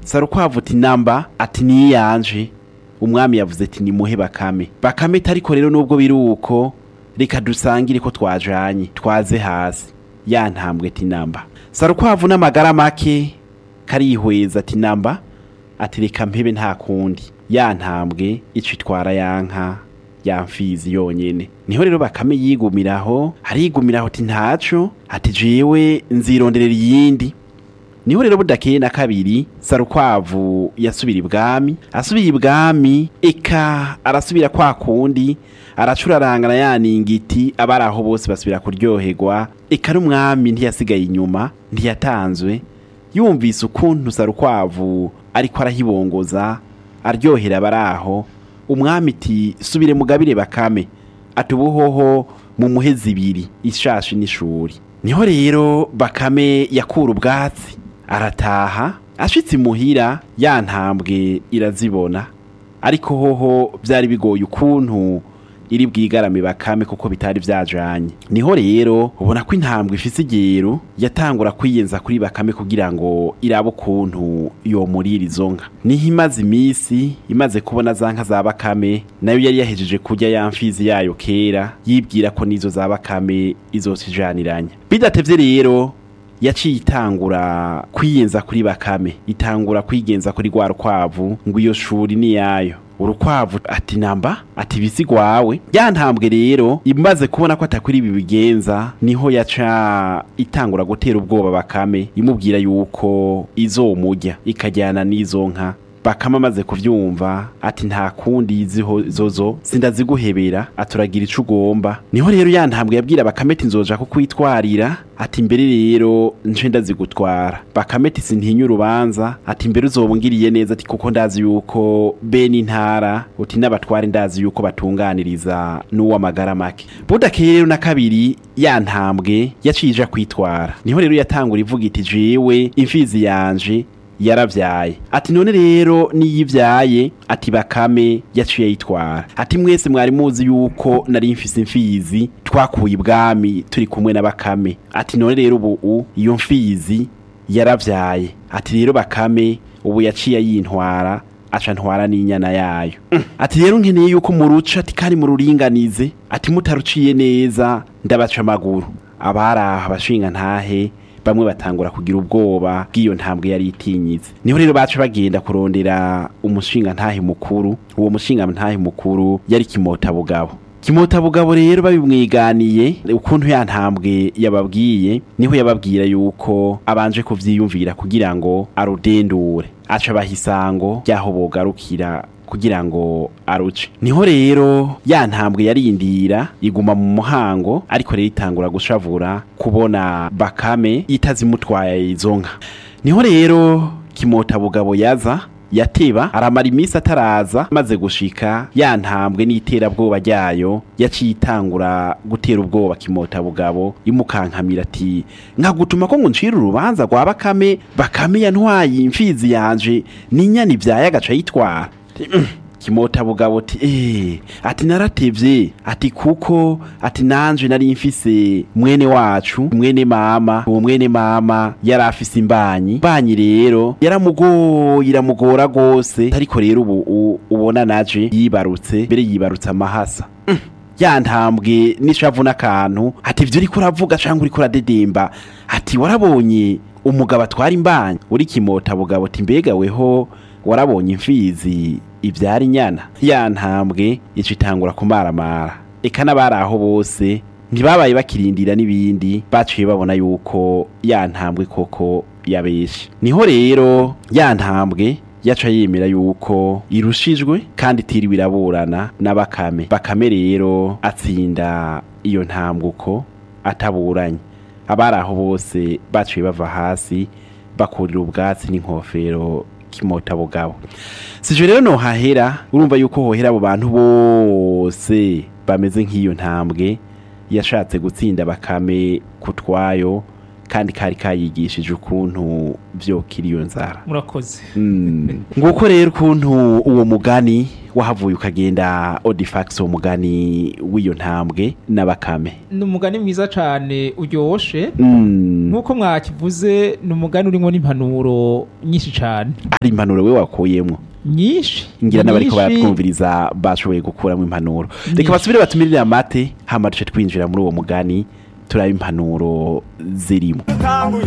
sarukwavu ati namba ati niyanje umwami yavuze ati nimuhe bakame bakame tariko rero nubwo biri uko reka dusangire ko twajanye twaze hasi ya ntambwe ati namba sarukwavu n'amagara make karihweza ati namba ati reka mpebe nta kundi ya ntambwe ico itwara yanka ya mfizi yonyene niho rero bakame yigumiraho arigumiraho ati ntaco ati jewe nzironderera iyindi niho rero budakeye na kabiri sarukwavu yasubira ibwami asubira ibwami eka arasubira kwa kundi aracurarangana yaningiti abari aho bose basubira kuryoherwa eka n'umwami ntiyasigaye inyuma ntiyatanzwe yumvise ukuntu sarukwavu ariko arahibongoza aryohera abari aho umwami iti subire mugabire bakame ati ubuhoho mu muhe zibiri ishashi n'ishuri niho rero bakame yakura ubwatsi arataha ashitse imuhira ya ntambwe irazibona ariko hoho byari bigoye ukuntu iri bwigarame bakame kuko bitari byajanye niho rero ubona ko intambwe ifise igero yatangura kwiyenza kuri bakame kugira ngo irabe ukuntu yomurira izo nka niho imaze iminsi imaze kubona za nka za bakame nayo yari yahejeje kurya ya mfizi yayo kera yibwira ko n'izo za bakame izosijaniranya bidatevye rero yaciye itangura kwiyenza kuri bakame itangura kwigenza kuri rwa rukwavu ngo iyo shuri ni yayo urukwavu ati namba ati bisigwawe ya ntambwe rero imaze kubona ko atakwiri ibi bigenza niho yaca itangura gutera ubwoba bakame imubwira yuko izomurya ikajyana n'izo nka bakame amaze kuvyumva ati nta kundi iziho zozo sindaziguhebera aturagira ico ugomba niho rero ya ntambwe yabwira bakame ati nzoja kukwitwarira ati mbere rero nce ndazigutwara bakame ati sintinya urubanza ati mbere uzobungiriye neza ati kuko ndazi yuko bene intara uti n'abatware ndazi yuko batunganiriza n'uw'amagara make budakeye rero na kabiri ya ntambwe yaciye ija kwitwara niho rero yatangura ivuga iti jewe imfizi yanje yaravyaye ati none rero niyivyaye ati bakame yaciye yitwara ati mwese mwari muzi yuko nari mfise imfizi twakuye ibwami turi kumwe na bakame ati none rero ubu iyo mfizi yaravyaye ati rero bakame ubu yaciye yintwara aca ntwara n'inyana yayo ati rero nkeneye yuko muruca ati kandi mururinganize ati mutaruciye neza ndabaca amaguru abari aha abashinga ntahe bamwe batangura kugira ubwoba bw'iyo ntambwe yari itinyitse niho rero baca bagenda kurondera umushinga ntahe mukuru uwo mushinga ntahe mukuru yari kimota bugabo kimota bugabo rero babimwiganiye ukuntu ya ntambwe yababwiye niho yababwira yuko abanje kuvyiyumvira kugira ngo arudendure aca bahisango ryaho bogarukira kugira ngo aruce niho rero ya ntambwe yarindira iguma mu muhango ariko rero itangura gushavura kubona bakame itazimutwaye izo nka niho rero kimota bugabo yaza yateba aramara iminsi ataraza maze gushika ya ntambwe n'iterabwoba ryayo yaciye itangura gutera ubwoba kimota bugabo imukankamira ati nkagutuma ko ngo ncire urubanza rwa bakame bakame yantwaye imfizi yanje n'inyana ibyaye agaca yitwara kimota bugabo ati eh ati naratevye ati kuko ati nanje nari mfise mwene wacu mwene mama uwo mwene mama yari afise imbanyi imbanyi rero yaramugoye iramugora gose ariko rero ubu ubona naje yibarutse mbere yibarutse amahasa ya ntambwe n'ishavu n'akantu ati ivyo uriko uravuga canke uriko uradedemba ati warabonye umugabo atwara imbanyi uri kimota bugabo ati mbega weho warabonye imfizi ibyara inyana ya ntambwe ica itangura kumaramara eka n'abari aho bose ntibabaye bakirindira n'ibindi baciye babona yuko ya ntambwe koko yabeshe niho rero ya ntambwe yaca yemera yuko irushijwe kandi itiriwe iraburana na bakame bakame rero atsinda iyo ntambwe uko ataburanye abari aho bose baciye bava hasi bakurira ubwatsi n'inkofero kimota bugabo sije rero no hahera urumva yuko hohera abo bantu bose bameze nk'iyo ntambwe yashatse gutsinda bakame kutwayo kandi kari kayigishije ukuntu vyokira iyo nzara murakoze Mm. nguko rero ukuntu uwo mugani wahavuye ukagenda odifax uwo mugani w'iyo ntambwe n'abakame ni umugani mwiza cyane uryoshe Mm. nk'uko mwakivuze ni umugani urimo n'impanuro nyinshi cyane hari impanuro we wakuyemwo nyinshi ngira n'abariko nyinshi. baratwumviriza bashoboye gukuramo impanuro reka Nyinshi. basubire batumirire amate hama duce twinjira muri uwo mugani turaba impanuro zirimo Tanguye